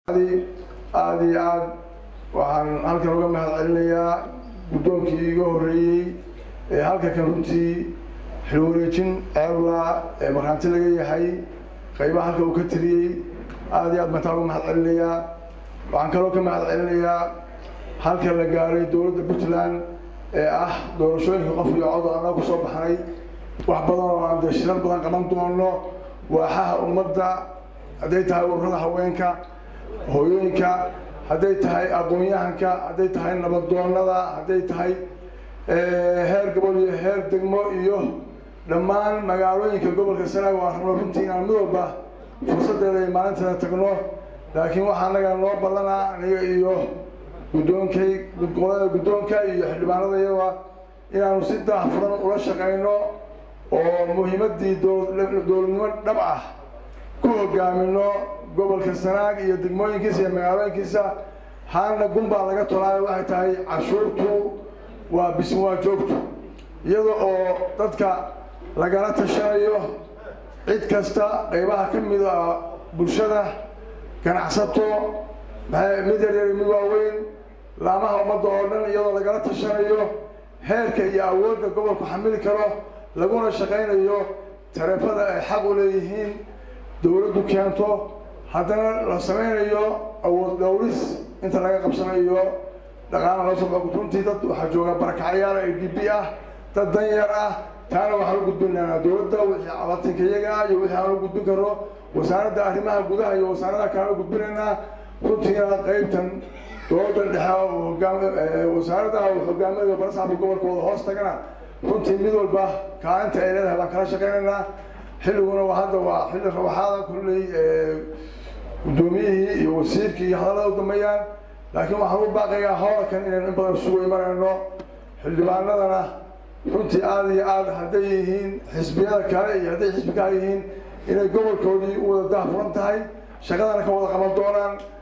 aada iyo aad waxaan halkan uga mahad celinayaa guddoonkii iga horreeyey ee halka kan runtii xilwareejin ceebla ee markhaanti laga yahay qaybaha halka uu ka tiriyey aada iyo aad bantaan uga mahad celinayaa waxaan kaloo ka mahad celinayaa halka la gaaray dowladda puntland ee ah doorashooyinka qof iyo cod oo annaga kusoo baxnay wax badan oo aan dee shirar badan qaban doono waaxaha ummadda hadday tahay ururada haweenka hooyooyinka hadday tahay aqoon-yahanka hadday tahay nabadoonada hadday tahay heer gobol iyo heer degmo iyo dhammaan magaalooyinka gobolka sanaag waan rabno runtii inaan mid walba fursaddeeda ay maalinteeda tagno laakiin waxaa anaga noo ballanaa aniga iyo guddoonkay qolada guddoonka iyo xildhibaanada iyada inaanu si daahfuran ula shaqayno oo muhiimaddii dowladnimo dhab ah ku hogaamino gobolka sanaag iyo degmooyinkiisa iyo magaalooyinkiisa haalna gunbaa laga tolaayo waxay tahay cashuurtu waa bismi waa joogto iyada oo dadka lagala tashanayo cid kasta qaybaha ka mid a bulshada ganacsato mid yaryar mid waaweyn laamaha ummadda oo dhan iyadoo lagala tashanayo heerka iyo awoodda gobolku xamili karo laguna shaqaynayo tareefada ay xaq u leeyihiin dowladdu keento haddana la samaynayo awood dhowris inta laga qabsanayo dhaqaana loo soo bao runtii dad waxaa jooga barakacyaal a d b ah dad dan yar ah taana waxaan u gudbinaynaa dowladda wixii cabatinka iyaga ah iyo wixii aan u gudbin karno wasaaradda arrimaha gudaha iyo wasaaradaha kalaan u gudbinaynaa runtiina qaybtan dowladda dhexe hogaam wasaaradda hogaamada barasaxba gobolkooda hoos tagana runtii mid walba kaalinta ay leedahay baan kala shaqaynaynaa xilliguna waa hadda waa xilli rawaxaada kulley guddoomiyihii iyo wasiirkii iyo hadallada u dambeeyaan laakiin waxaan u baaqayaa howlkan inaynu in badan isugu imanayno xildhibaanadana runtii aada iyo aad hadday yihiin xisbiyada kale iyo hadday xisbi kale yihiin inay gobolkoodii u wada daahfuran tahay shaqadana ka wada qaban doonaan